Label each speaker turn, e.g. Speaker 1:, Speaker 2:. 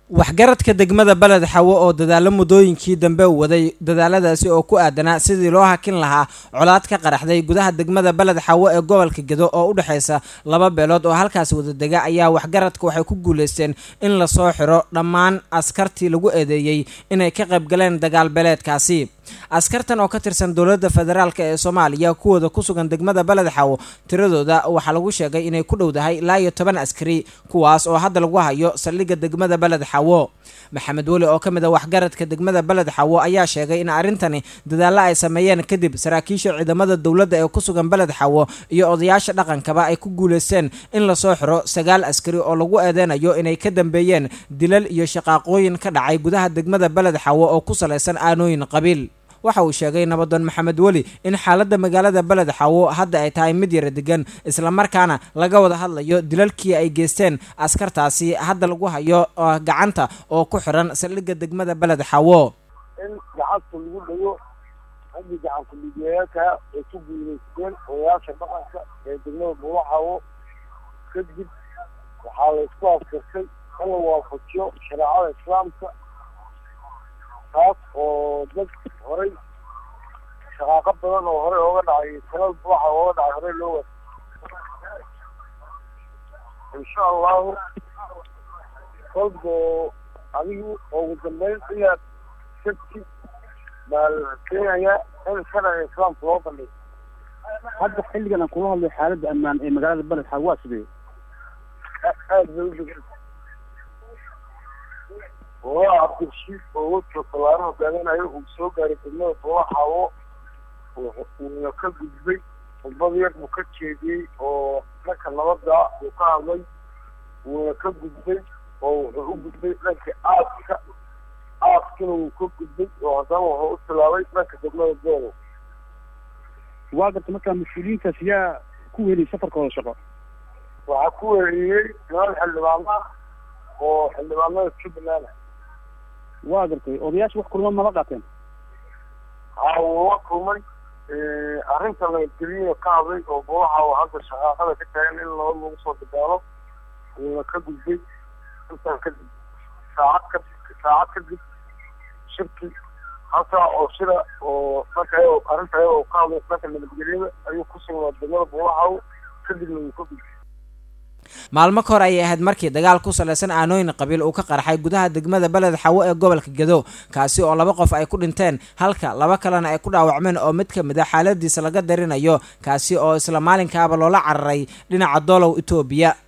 Speaker 1: waxgaradka degmada beled xawo oo dadaalo muddooyinkii dambe waday dadaaladaasi oo ku aadanaa sidii loo hakin lahaa colaad ka qaraxday gudaha degmada beled xawo ee gobolka gedo oo u dhexaysa laba beelood oo halkaasi wadadega ayaa waxgaradka waxay ku guuleysteen in lasoo xiro dhammaan askartii lagu eedeeyey inay ka qayb galeen dagaal beeleedkaasi askartan oo ka tirsan dowladda federaalk ee soomaaliya kuwooda ku sugan degmada beled xawo tiradooda waxaa lagu sheegay inay ku dhowdahay ilaa iyo toban askari kuwaas oo hadda lagu hayo saldhigga degmada beled xawo maxamed weli oo ka mid a waxgaradka degmada beled xawo ayaa sheegay in arrintani dadaalo ay sameeyeen kadib saraakiisha ciidamada dowladda ee ku sugan beled xawo iyo odayaasha dhaqankaba ay ku guuleysteen in lasoo xiro sagaal askari oo lagu eedeynayo inay ka dambeeyeen dilal iyo shaqaaqooyin ka dhacay gudaha degmada beled xawo oo ku salaysan aanooyin qabiil waxa uu sheegay nabadoon maxamed weli in xaaladda magaalada beled xawo hadda ay tahay mid yara degan islamarkaana laga wada hadlayo dilalkii ay geysteen askartaasi hadda lagu hayo gacanta oo ku xiran saldhigga degmada beled xawo
Speaker 2: in gacanta lagu dhago haddii gacanka midiyayaasha ay ku guuleysteen odayaasha dhaqanka ee degmada buulaxawo kadib waxaa la isku afkartay in la waafajiyo shareecada islaamka taas oo dad horay shaqaaqo badan oo horey ooga dhacay talal buuxa ooga dhacay horey loo wa insha allahu kolbo adigu ugu dambeyn ilaa sabti baa la keenayaa in sharciga islaamka loo bandhigo
Speaker 3: hadda xilligan aan kula hadlay xaaladda ammaan ee magaalada beled xawo waa sidee
Speaker 2: aada bay u degan waa cabdirashiid oo wajka tallaaro hogaaminayo uu soo gaaray degmada buulaxawo wuuna ka gudbay khudbad yar buu ka jeediyey oo dhanka nabadda uu ka hadlay wuuna ka gudbay oo wuxuu u gudbay dhanka aaska aaskina wuu ka gudbay oo haddana wuxuu u tilaabay dhanka degmada beelow
Speaker 3: waa garta markaa mas-uuliyiintaas yaa ku weliyay safarkooda shaqo
Speaker 2: waxaa ku weeriyey niman xildhibaana oo xildhibaanada jubbaland
Speaker 3: waa gartay odayaasha wax kulma mala qaateen
Speaker 2: haa wuu la kulmay arrinta nabadgelyada ka hadlay oo buulaha oo hadda shaqaaqada ka taagan in nabad lagu soo dadaalo wuuna ka gudbay intaa kadib saacad ka saacad kadib shirki halkaa oo shira oo dhanka ayao arrinta ayada oo ka hadlay dhanka nabadgelyada ayuu ku sugnaa degmada buulahaw kadibna wuu ka gudbay
Speaker 1: maalmo ka hor ayay ahayd markii dagaal ku salaysan aanooyin qabiil uu ka qarxay gudaha degmada beled xawo ee gobolka gedo kaasi oo laba qof ay ku dhinteen halka laba kalena ay ku dhaawacmeen oo mid ka mid a xaaladiisa laga darinayo kaasi oo isla maalinkaaba loola cararay dhinaca doolow etoobiya